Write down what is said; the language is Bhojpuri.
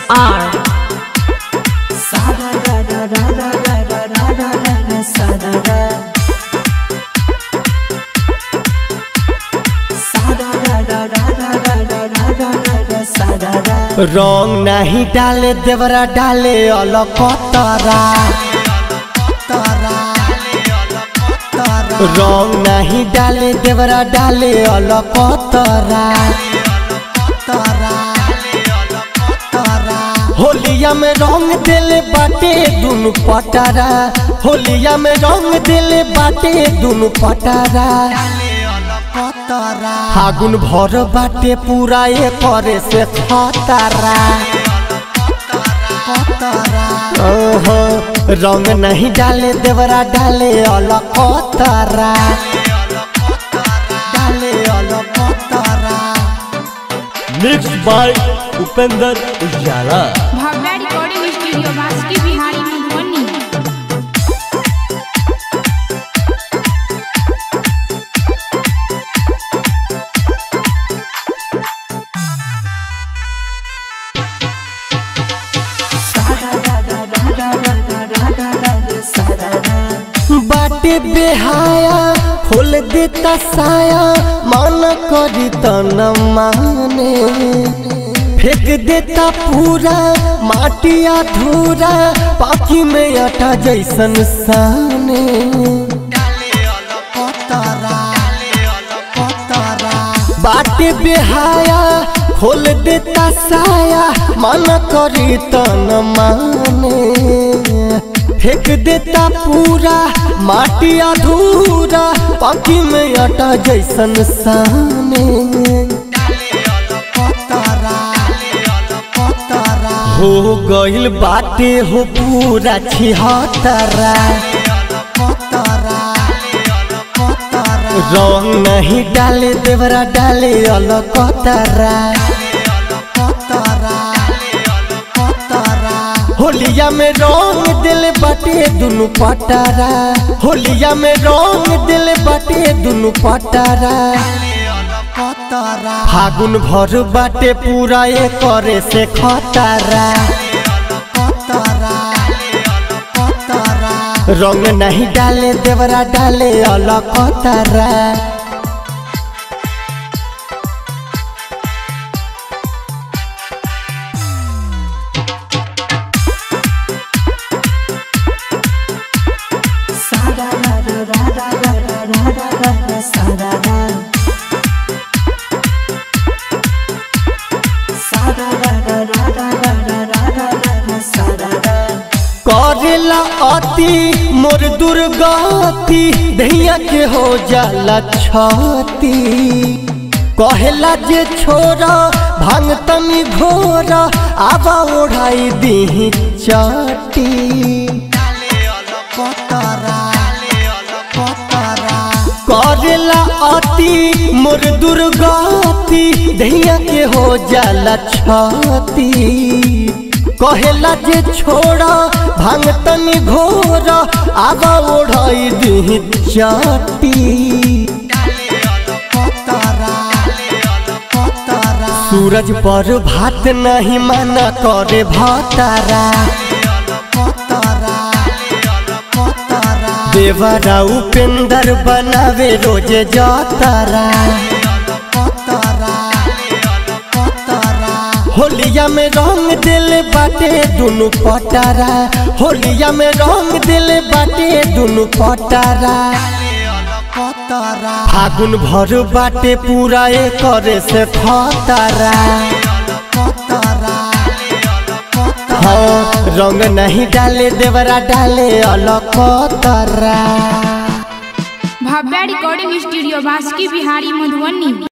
R रंग नहीं डाले देवरा डाले अलकतरा रंग नहीं डाले देवरा डाले अलकतरा होलिया में रंग दिले बाटे दुनु पटारा होलिया में रंग दिले बाटे दुनु पटारा फागुन भर बाटे पूरा ये करे से खतरा ओहो रंग नहीं डाले देवरा डाले अलकतरा डाले अलकतरा mix by Upendra Ujala Bhavya recording studio Baski Bihari Madhubani बाटे बेहाया खोल देता साया मन करी त न माने फेंक देता पूरा माटी अधूरा पाखी में अटा जैसन साने बाटे बेहाया खोल देता साया मन करी त न माने फेंक देता पूरा माटी अधूरा पाखी में अटा जैसन साने हो गइल बाटे हो पूरा छिहत्तरा रंग नहीं डाले देवरा डाले अलकतरा होलिया में रंग दिल बाटे दुनु पटारा होलिया में रंग दिल बाटे दुनु पटारा फागुन भर बाटे पूरा ये करे से खतरा रंग नहीं डाले देवरा डाले अलकतरा करेला अति मोर दुर्गति धैया के हो जाला छती कहेला जे छोरा भांग तमी घोरा आबा ओढ़ाई दी चटी करेला अति मोर दुर्गति धैया के हो जाला छती कहेला जे छोड़ा भांग तनी घोरा आगा ओढ़ाई दी चटी सूरज पर भात नहीं माना करे भातारा देवरा उपेंद्र बनावे रोजे जातारा होलिया में रंग दिल बाटे दुनु पटारा होलिया में रंग दिल बाटे दुनु पटारा फागुन भर बाटे पूरा ये करे से खतरा हाँ रंग नहीं डाले देवरा डाले अलकतरा भव्या रिकॉर्डिंग स्टूडियो बास्की बिहारी मधुबनी